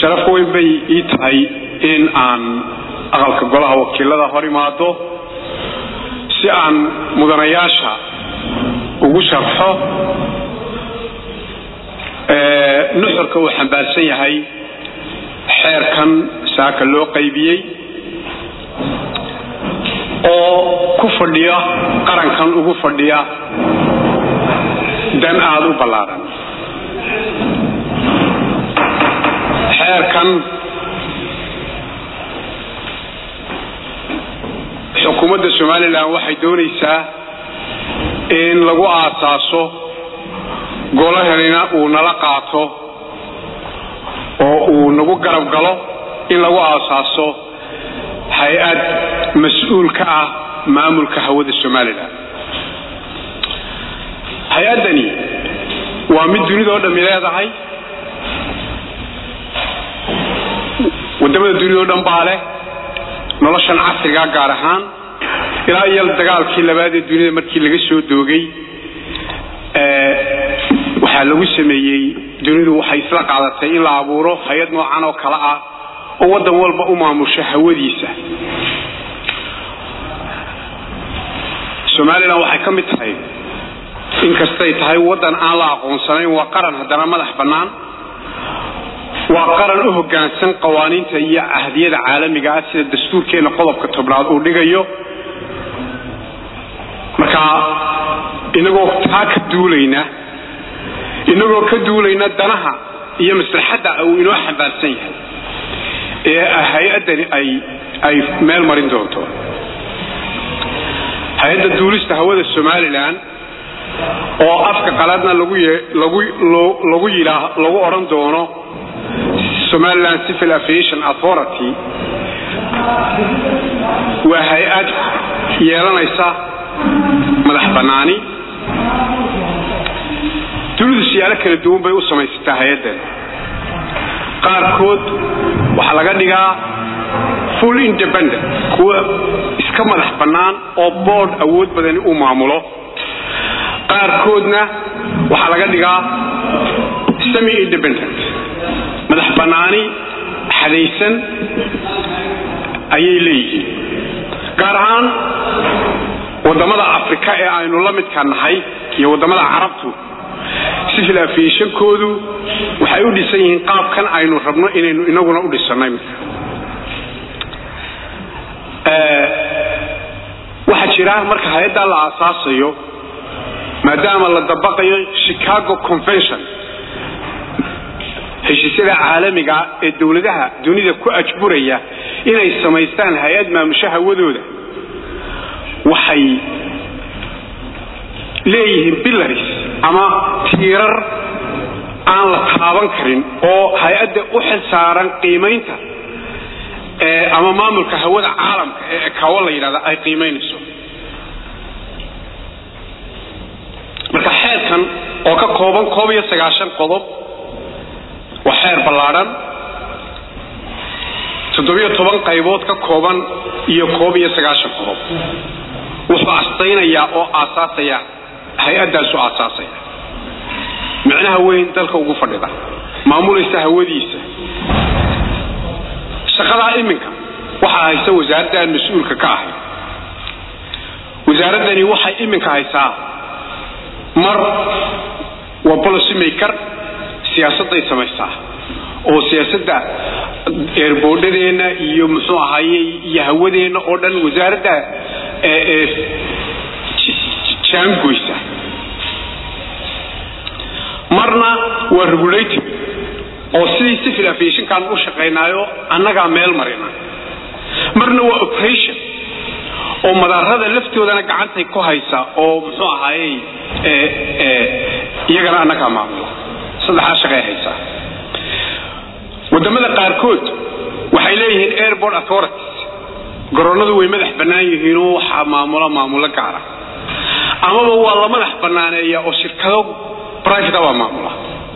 sharaf weyn bay ii tahay in aan aqalka golaha wakiilada hor imaado si aan mudanayaasha ugu sharxo nuxurka uu xambaarsan yahay xeerkan saaka loo qaybiyey oo ku fadhiya qarankan ugu fadhiya dan aada u ballaaran xeerkan xukuumadda somalilan waxay doonaysaa in lagu aasaaso golahanina uu nala qaato oo uu nagu garab galo in lagu aasaaso hay-ad mas-uul ka ah maamulka hawada somalilan hay-addani waa mid dunidao dhammi leedahay waddamada dunidao dhan baa leh noloshan casrigaa gaar ahaan ilaa iyo dagaalkii labaad ee dunida markii laga soo doogay waxaa lagu sameeyey dunidu waxay isla qaadatay in la abuuro hay-ad noocan oo kale ah oo waddan walba u maamusho hawadiisa somalilan waxay ka mid tahay inkastay tahay waddan aan la aqoonsanayn waa qaran haddana madax bannaan waa qaran u hoggaansan qawaaniinta iyo cahdiyada caalamiga ah sida dastuurkeenna qodobka tobnaad uu dhigayo marka inagoo taa ka duulayna inagoo ka duulayna danaha iyo maslaxadda uu inoo xambaarsan yahay ee hay-addani ay ay meel marin doonto hay-adda duulista hawada somalilan oo afka qaladna lagu lagu lagu yidhaa lagu odhan doono somaliland civil aviation authority waa hay-ad yeelanaysa madax bannaani dunidu siyaalo kala duwan bay u samaysataa hay-addan qaarkood waxaa laga dhigaa full independent kuwa iska madax bannaan oo board awood badani uu maamulo qaarkoodna waxaa laga dhigaa semi independent madax bannaani xadaysan ayay leeyihiin gaar ahaan waddamada afrika ee aynu la midka nahay iyo waddamada carabtu civil aviationkoodu waxay u dhisan yihiin qaabkan aynu rabno inaynu inaguna u dhisannay midka waxaa jira marka hay-addaa la aasaasayo maadaama la dabaqayo chicago convention heshiisyada caalamiga ee dowladaha dunida ku ajburaya inay samaystaan hay-ad maamusho hawadooda waxay leeyihiin billaris ama tiirar aan la taaban karin oo hay-adda u xil saaran qiimaynta ama maamulka hawada caalamka ee ekawo la yidhahda ay qiimaynayso marka xeerkan oo ka kooban koob iyo sagaashan qodob waa xeer ballaadhan toddobiyo toban qaybood ka kooban iyo koob iyo sagaashan qodob wuxuu astaynayaa oo aasaasaya hay-addaasu aasaasaya micnaha weyn dalka ugu fadhida maamulaysa hawadiisa shaqadaa iminka waxaa haysa wasaaradda aan mas-uulka ka ahay wasaaraddani waxay iminka haysaa mar waa policy maker siyaasadday samaysaa oo siyaasadda eerboodhadeenna iyo muxuu ahaaye iyo hawadeenna oo dhan wasaaradda jaangoysa marna waa regulative oo sidii civil aviationkaan u shaqaynaayo annagaa meel marina marna waa operation oo madaarada laftoodana gacantay ku haysa oo muxuu ahaayey iyagana annagaa maamula saddexaa shaqay haysaa waddamada qaarkood waxay leeyihiin airport authorities garoonnadu way madax bannaan yihiinoo waxaa maamula maamulo gaara amaba waa la madax bannaaneeya oo shirkado private baa maamula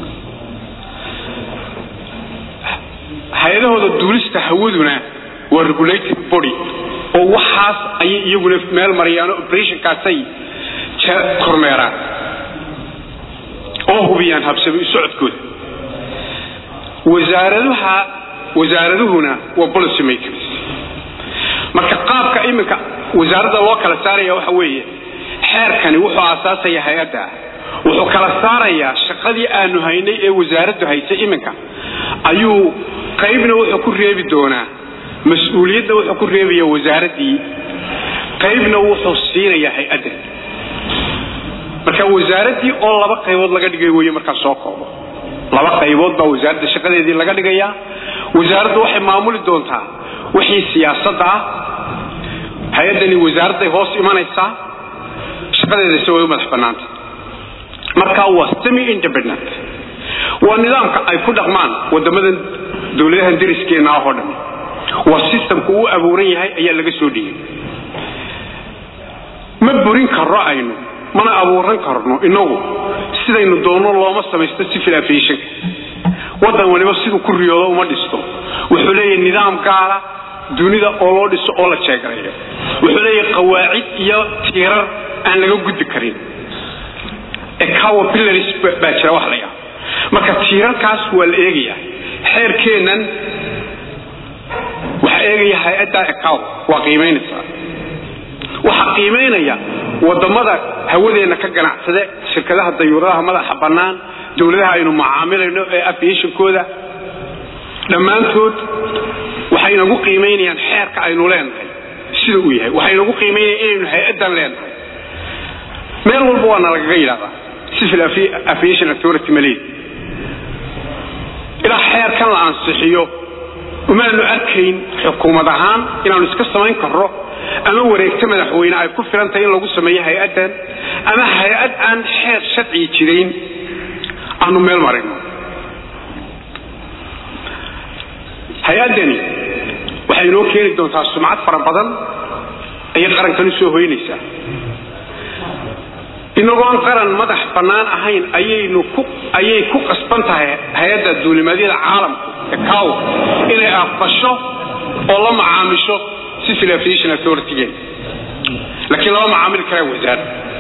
hay-adahooda duulista hawaduna waa regulated body oo waxaas ayay iyaguna meel marayaan oo operationkaasay kormeeraan oo hubiyaan habsami socodkooda wasaaradaha wasaaraduhuna waa policy makers marka qaabka iminka wasaaradda loo kala saaraya waxa weeye xeerkani wuxuu aasaasaya hay-adda wuxuu kala saarayaa shaqadii aanu haynay ee wasaaraddu haysay iminka ayuu qaybna wuxuu ku reebi doonaa mas-uuliyadda wuxuu ku reebaya wasaaraddii qaybna wuxuu siinayaa hay-adda marka wasaaraddii oo laba qaybood laga dhigay weeye markaa soo koobo laba qaybood baa wasaaradda shaqadeedii laga dhigayaa wasaaraddu waxay maamuli doontaa wixii siyaasadda ah hay-addani wasaaradday hoos imanaysaa shaqadeeda se way u madax bannaanta marka waa semi independent waa nidaamka ay ku dhaqmaan waddamadan dowladahan dariskeenna ah oo dhan waa systemku uu abuuran yahay ayaa laga soo dhigay ma burin karno aynu mana abuuran karno inagu sidaynu doonno looma samaysto civil aviationka waddan waliba siduu ku riyoodo uma dhisto wuxuu leeyahay nidaam gaara dunida oo loo dhiso oo la jeegarayo wuxuu leeyahay qawaacid iyo tiirar aan laga gudbi karin ecowa pillaris baa jira wax la yaab marka tiirarkaas waa la eegayaa xeerkeennan waxaa eegaya hay-adda ecow waa qiimaynaysaa waxaa qiimaynaya wadamada hawadeenna ka ganacsade shirkadaha dayuuradaha madaxa bannaan dowladaha aynu macaamilayno ee aviationkooda dhammaantood waxay inagu qiimaynayaan xeerka aynu leenahay sida uu yahay waxay inagu qiimaynayaan inaynu hay-addan leenahay meel walba waana lagaga yidhahdaa civil aviation authority maleed ilaa xeerkan la ansixiyo umaanu arkayn xukuumad ahaan inaanu iska samayn karro ama wareegto madaxweyne ay ku filan tahay in lagu sameeyo hay-addan ama hay-ad aan xeer sharciga jirayn aanu meel marayno hay-addani waxay inoo keeni doontaa sumcad fara badan ayay qarankan u soo hoynaysaa inagoon qaran madax bannaan ahayn ayaynu ku ayay ku qasban tahay hay-adda duulimaadyada caalamku ecow inay aqbasho oo la macaamisho civil aviation authority-geena laakiin lama macaamili karaa wasaar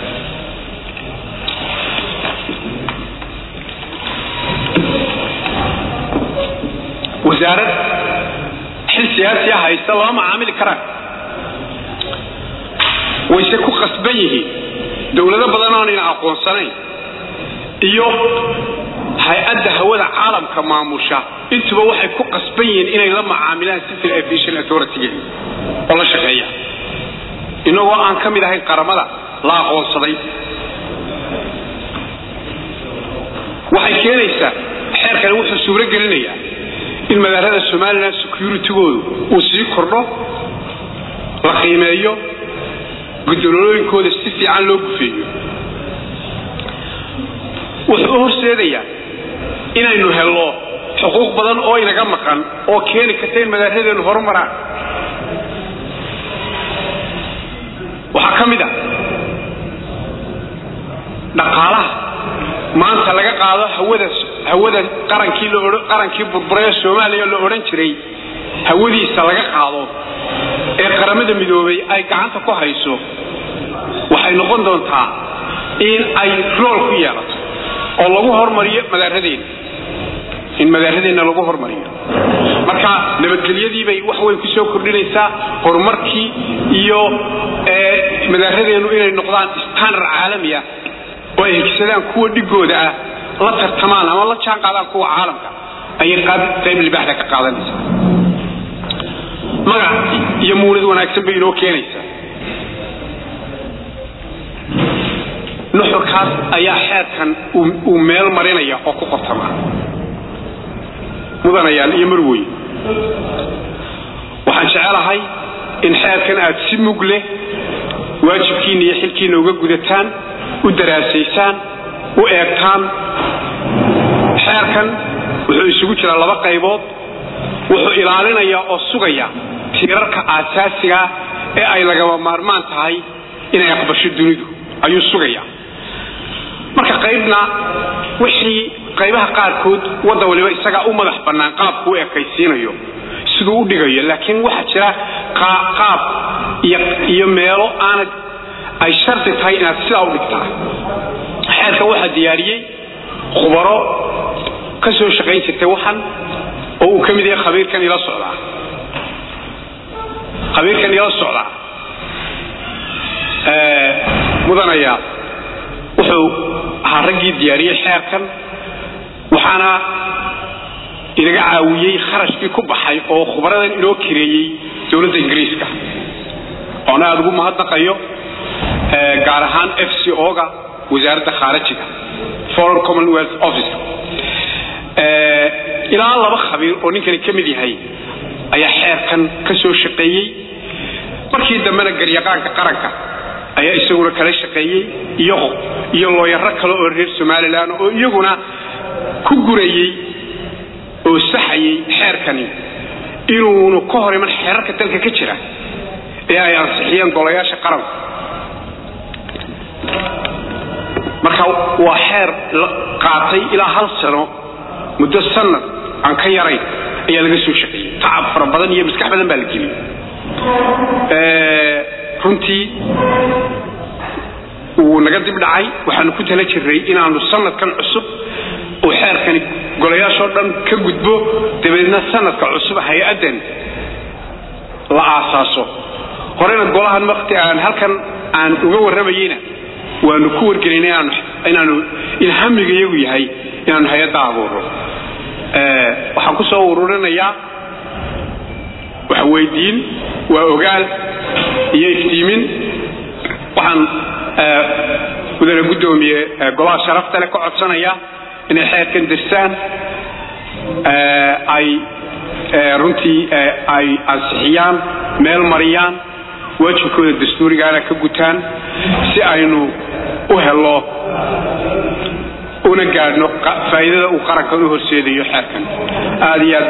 wasaarad xil siyaasiya haysta lama macaamili karaan wayse ku qasban yihiin dowlado badan oonayna aqoonsanayn iyo hay-adda hawada caalamka maamusha intuba waxay ku qasban yihiin inay la macaamilaan civil aviation authority-geena oo la shaqeeya inagoo aan ka mid ahayn qaramada la aqoonsaday waxay keenaysaa xeerkani wuxuu suuro gelinayaa in magaalada somalilan security-goodu uu sii kordho la qiimeeyo gudololooyinkooda si fiican loo gufeeyo wuxuu u horseedayaa inaynu helno xuquuq badan oo inaga maqan oo keeni karta in magaaladeennu horumaraan waxaa ka mid a dhaqaalaha maanta laga qaado hawada hawada qarankii qarankii burburee soomaaliya la odhan jiray hawadiisa laga qaado ee qaramada midoobay ay gacanta ku hayso waxay noqon doontaa in ay rool ku yeelato oo lagu hormariyo madaaradeenna in madaaradeenna lagu hormariyo marka nabadgelyadiibay wax weyn ku soo kordhinaysaa horumarkii iyo madaaradeennu inay noqdaan standard caalami ah oo ay higsadaan kuwa dhigooda ah la tartamaan ama la jaan qaadaan kuwa caalamka ayay qayb libaaxda ka qaadanaysaa magac iyo muunad wanaagsan bay inoo keenaysaa nuxurkaas ayaa xeerkan uu meel marinaya oo ku qortama mudanayaal iyo marwey waxaan jecelahay in xeerkan aad si mug leh waajibkiinna iyo xilkiinna uga gudataan u daraasaysaan u eegtaan xeerkan wuxuu isugu jiraa laba qaybood wuxuu ilaalinayaa oo sugaya tiirarka aasaasiga ee ay lagaba maarmaan tahay inay aqbasho dunidu ayuu sugayaa marka qaybna wixii qaybaha qaarkood wadda waliba isagaa u madax bannaan qaabku u ekaysiinayo siduu u dhigayo laakiin waxaa jira qaab iyo meelo aanad ay shardi tahay inaad sidaa u dhigtaa xeerka waxaa diyaariyey khubaro ka soo shaqayn jirtay waxan oo uu ka mid yahay khabiirkan ila socdaa khabiirkan ila socdaa mudanaya wuxuu ahaa raggii diyaariyey xeerkan waxaana inaga caawiyey kharashkii ku baxay oo khubradan inoo kireeyey dowladda ingiriiska oona aada ugu mahadnaqayo gaar ahaan f c o-ga wasaaradda khaarajiga foreign commonwealth office ilaa laba khabiir oo ninkani ka mid yahay ayaa xeerkan ka soo shaqeeyey markii dambena garyaqaanka qaranka ayaa isaguna kala shaqeeyey iyo iyo looyaro kale oo reer somalilan oo iyaguna ku gurayey oo saxayey xeerkani inuunu ka hor iman xeerarka dalka ka jira ee ay ansixiyeen golayaasha qaranku marka waa xeer qaatay ilaa hal sano muddo sanad aan ka yarayn ayaa laga soo shaqeeyey tacab fara badan iyo maskax badan baa la geliyey runtii wuu naga dib dhacay waxaanu ku tala jirnay inaanu sanadkan cusub oo xeerkani golayaashoo dhan ka gudbo dabeedna sanadka cusub hay-addan la aasaaso horena golahan wakti aan halkan aan uga warramayeyna waanu ku wargelinay inaanu in hamiga iyagu yahay inaanu hay-adda abuuro waxaan ku soo ururinayaa wax weydiin waa ogaal iyo iftiimin waxaan mudane guddoomiye golaha sharafta leh ka codsanaya inay xeerkan dirsaan ay runtii ay ansixiyaan meel mariyaan waajibkooda dastuurigaana ka gutaan si aynu u helo una gaadhno faa'iidada uu qarankan u horseedayo xeerkan aad iyo aad